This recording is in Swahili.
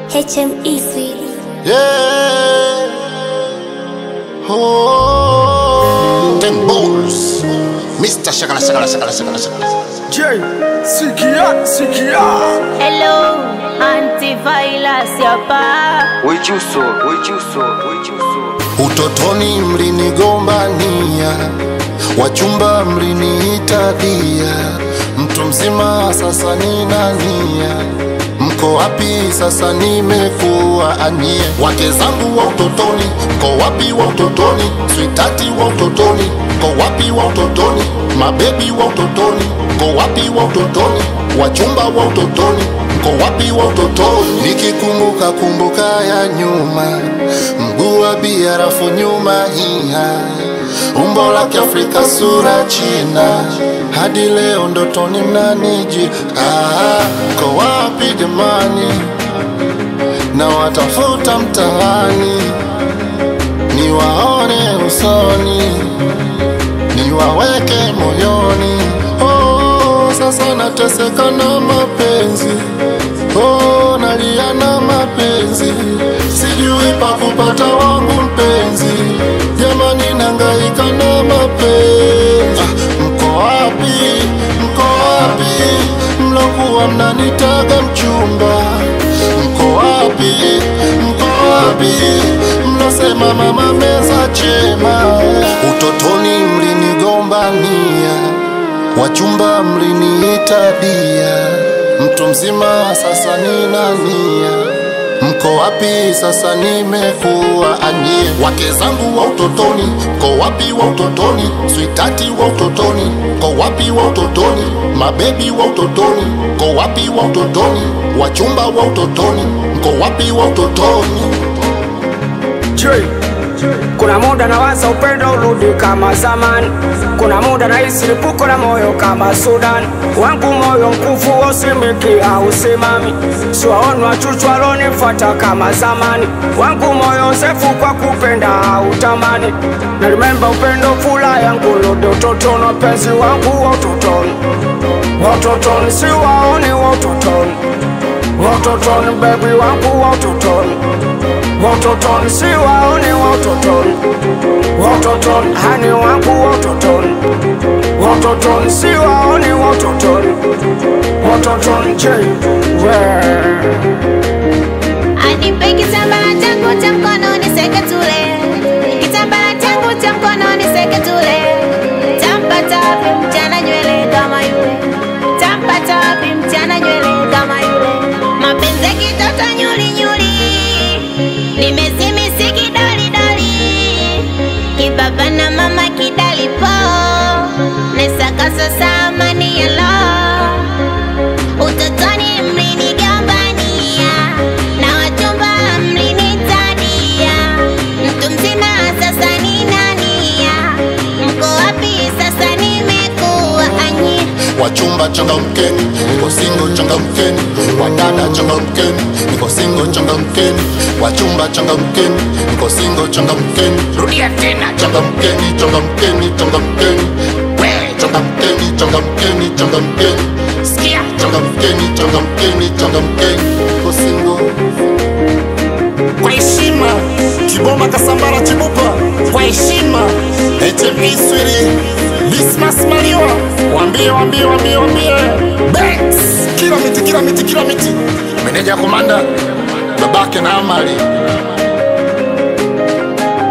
HME Sweden. Yeah. Oh. Ten balls. Mr. Shakala Shakala Shakala Shakala Shakala. J, sikia, sikia. Hello, antivirus hapa. Wichuso, wichuso, wichuso. Utotoni mlinigombania, wachumba mliniita dia, mtu mzima sasa nina nia. Mko wapi sasa? Nimekuwa anie, wake zangu wa utotoni, mko wapi wa utotoni? Switati wa utotoni, mko wapi wa utotoni? Mabebi wa utotoni, mko wapi wa utotoni? Wachumba wa utotoni, mko wapi wa utotoni? Nikikumbuka kumbuka ya nyuma, mguu wa biarafu nyuma hiha, umbo la Kiafrika sura China, hadi leo ndotoni mnaniji. Ah, mko wapi jamani? na watafuta mtaani, niwaone usoni, niwaweke moyoni. Oh, sasa nateseka na mapenzi, oh, nalia na mapenzi, sijui pa kupata wangu mpenzi, jamani, nangaika na mapenzi. Ah, mko wapi? Mko wapi? mlokuwa mnanitaga mchumba mko wapi? Mko wapi? Mlosema mama meza chema. Utotoni mlinigombania, wachumba mliniita dia, mtu mzima sasa nina nia. Mko wapi sasa? Nimekuwa anie, wake zangu wa utotoni, mko wapi wa utotoni? Switati wa utotoni, mko wapi wa utotoni? Mabebi wa utotoni, mko wapi wa utotoni? Wachumba wa utotoni, mko wapi wa utotoni? J, kuna muda nawaza upendo urudi kama zamani, kuna muda nahisi lipuko la moyo kama Sudan. Wangu moyo mkufu usimiki au simami, siwaoni wachuchu walonifuata kama zamani. Wangu moyo sefu kwa kupenda au tamani, na remember upendo fula yangu rudi utotoni, wapenzi wangu wa utotoni, wa utotoni siwaoni wa utotoni, wa utotoni baby wangu wa utotoni Wototoni si waone wototoni Wototoni hani wangu wototoni Wototoni si waone wototoni Wototoni je we Anipe kitambaa changu cha mkononi seke tule. Kitambaa changu cha mkononi seke tule. Tampata wapi mchana nywele kama yule? Tampata wapi mchana nywele kama yule? Mapenzi ya kitoto nyuli nyuli. Nimezimisi kidoli doli. Kibaba na mama kidali po. Nesaka sasa amani ya lo. Utotoni mlinigombania na wachumba mlinitadia, mtu mzima sasa ninania, mko wapi sasa? Nimekuwa anyi Wachumba changamkeni, niko single changamkeni, wadada changamkeni, niko single changamkeni, wachumba changamkeni, niko single changamkeni, rudia tena changamkeni, changamkeni, changamkeni, we changamkeni, changamkeni, changamkeni, sikia changamkeni, changamkeni, changamkeni, niko single kwa heshima Kiboma Kasambara Chibupa kwa heshima HME Swiri Dismas Maliwa wambie wambie wambie wambie Banks kila miti kila miti kila miti meneja komanda babake na amali